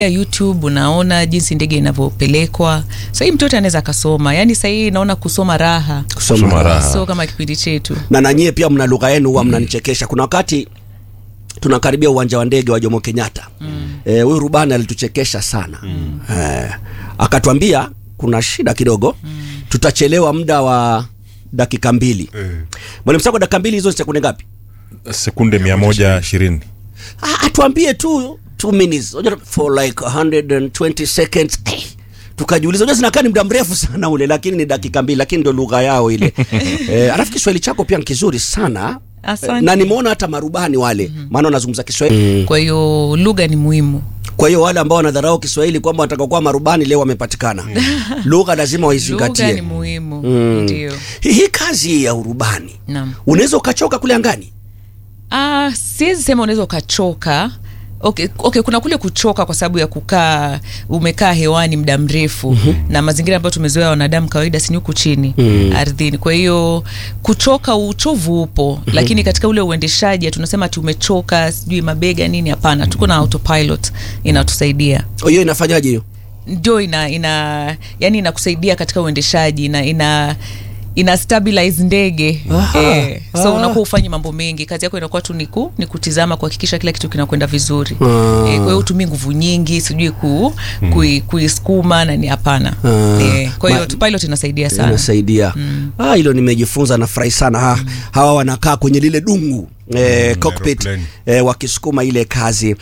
YouTube unaona jinsi ndege inavyopelekwa. Sasa hii mtoto anaweza akasoma, yaani sasa hii naona kusoma raha, Kusoma raha. so kama kipindi chetu na nanyie pia mna lugha yenu huwa mnanichekesha. Kuna wakati tunakaribia uwanja wa ndege wa Jomo Kenyatta Eh, huyu rubani alituchekesha sana eh, akatwambia kuna shida kidogo tutachelewa muda wa dakika mbili. Mwalimu Sako, dakika mbili hizo ni sekunde ngapi? sekunde mia moja ishirini Ah, atuambie tu 2 minutes Unajua, for like 120 seconds Eh, tukajiuliza unajua zinakaa ni muda mrefu sana ule lakini ni dakika mbili lakini ndio lugha yao ile eh, alafu Kiswahili chako pia ni kizuri sana Asante. na nimeona hata marubani wale maana wanazungumza Kiswahili kwa hiyo lugha ni muhimu. kwa hiyo wale ambao wanadharau Kiswahili kwamba wataka kuwa marubani leo wamepatikana lugha lazima Lugha ni waizingatie muhimu, Mm. ndio. hii hii kazi ya urubani Naam. unaweza ukachoka kule angani Ah, siwezi sema unaweza ukachoka. Okay, okay, kuna kule kuchoka kwa sababu ya kukaa umekaa hewani muda mrefu na mazingira ambayo tumezoea wanadamu kawaida si ni huku chini ardhini. Kwa hiyo kuchoka, uchovu upo, lakini katika ule uendeshaji tunasema ati umechoka, sijui mabega nini. Hapana, tuko na autopilot inatusaidia hiyo inafanyaje hiyo ndio ina ina yani inakusaidia katika uendeshaji na ina ina stabilize ndege Aha, eh, so ah. unakuwa ufanyi mambo mengi, kazi yako inakuwa tu ni ku, ni kutizama kuhakikisha kila kitu kinakwenda vizuri Ah. eh, kwa hiyo utumii nguvu nyingi sijui ku, kui, kuisukuma na ni hapana Ah. eh, kwa hiyo Ma- pilot inasaidia sana inasaidia ah, hilo nimejifunza nafurahi sana ha, hawa wanakaa kwenye lile dungu eh, cockpit aeroplane. eh, wakisukuma ile kazi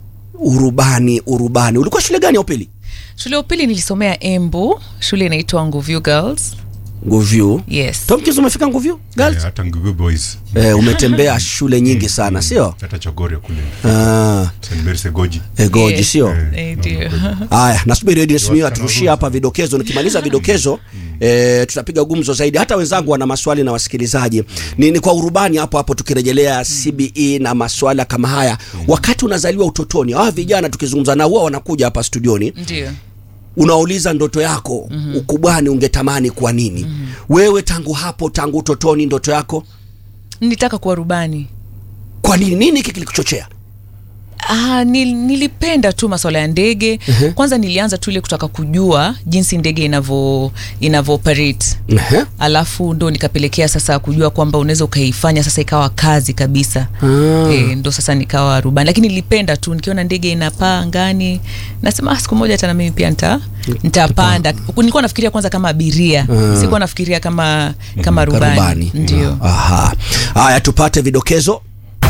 urubani urubani ulikuwa shule gani ya upili shule ya upili nilisomea Embu, shule inaitwa Nguvyu Girls nguvyu yes Tomkins umefika nguvyu girls hata Ngugu boys eh, umetembea shule nyingi sana sio hata Chogoria kule ah, St Mary Segoji egoji Yes. sio Eh, ndio Haya, nasubiri Edwin Simiyu wasichana aturushie hapa vidokezo. Nikimaliza vidokezo eh, tutapiga gumzo zaidi. Hata wenzangu wana maswali na wasikilizaji. Ni, ni kwa urubani hapo hapo tukirejelea CBE na maswala kama haya. Wakati unazaliwa utotoni, hawa vijana tukizungumza nao huwa wanakuja hapa studioni, ndio unauliza ndoto yako ukubwani ungetamani kuwa nini? Wewe tangu hapo, tangu utotoni, ndoto yako nilitaka kuwa rubani kwa nini? Nini hiki kilikuchochea? Ah, nil, nilipenda tu masuala ya ndege. Kwanza nilianza tu ile kutaka kujua jinsi ndege inavyo inavyo operate. Ehe. Alafu ndo nikapelekea sasa kujua kwamba unaweza ukaifanya sasa ikawa kazi kabisa. Ah. E, ndo sasa nikawa rubani, lakini nilipenda tu nikiona ndege inapaa angani, nasema ah, siku moja hata na mimi pia nita nitapanda. Nilikuwa nafikiria kwanza kama abiria, sikuwa nafikiria kama kama rubani. Rubani. Ndio. Aha. Haya, tupate vidokezo.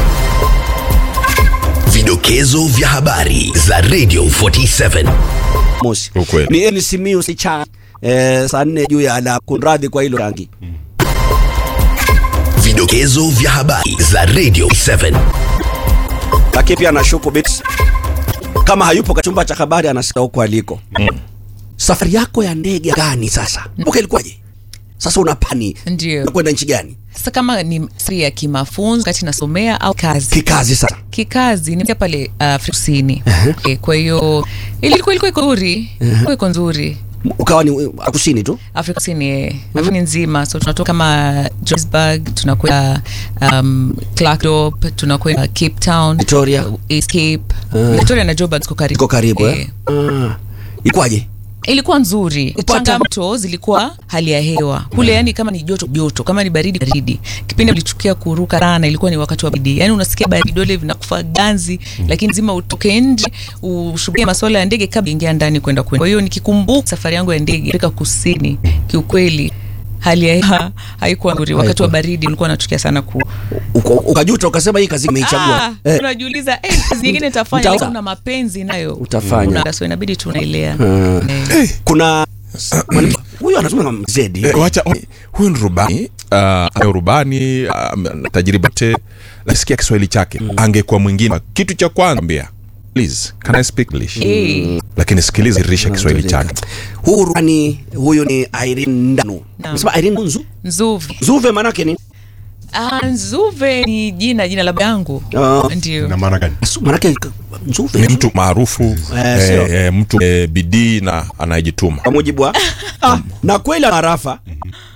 Vidokezo vya habari za Radio 47. mosi Ukweli. ni Eni Simiyu si cha eh, saa nne juu ya ala kunradhi kwa hilo rangi Vidokezo vya habari za Radio 7. lakini pia nashuku bits kama hayupo kwa chumba cha habari anasikia huko aliko safari yako ya ndege gani sasa okay, ilikuwaje sasa unapani Ndio. unakwenda nchi gani Sasa kama ni safari ya kimafunzo kati nasomea au kazi kikazi sasa kikazi nimekuja pale uh, Afrika Kusini. Eh, kwa hiyo ilikuwa ilikuwa iko nzuri, ilikuwa iko nzuri ukawa ni uh, kusini tu Afrika Kusini eh, Afrika nzima, so tunatoka kama Johannesburg, tunakwenda um, Klerksdorp, tunakwenda Cape Town, Victoria. uh, East Cape, Victoria na Joburg ziko karibu, iko karibu eh? Eh, Ah. ilikuwaje ilikuwa nzuri. Kupata- Changamoto zilikuwa hali ya hewa kule, yani kama ni joto joto, kama ni baridi baridi. Kipindi nilichukia kuruka sana, ilikuwa ni wakati wa baridi, yani unasikia baridi, vidole vinakufa ganzi, lakini zima utoke nje ushughulike masuala ya ndege kabla ingia ndani kwenda kwenda. Kwa hiyo nikikumbuka safari yangu ya ndege Afrika Kusini, kiukweli hali ya hewa haikuwa nzuri. Wakati wa baridi nilikuwa nachukia sana ku Uko- ukajuta ukasema hii kazi umeichagua Ah, eh. unajiuliza eh, kazi nyingine nitafanya, Mtawa- lakini una mapenzi nayo Utafanya. Una- so inabidi tunailea Ah. eh. kuna mwalimu, huyu anasema kama zedi Eh, wacha oh, huyu ni rubani uh, ayo rubani uh, tajriba te nasikia Kiswahili chake angekuwa mwingine kitu cha kwanza ambia please can I speak English Eh. lakini sikiliza dirisha Kiswahili chake huu rubani huyu ni Irene Ndanu Naam. nasema Irene Nzu Nzuvi. Zuve manake ni Ah, Nzuve ni jina jina la baba yangu. Ah. Ndio. na maana gani Su- manake Nzuve ni mtu maarufu Eh, sio. eh, eh, mtu eh, bidii na anayejituma kwa mujibu wa ah, na kweli ana rafa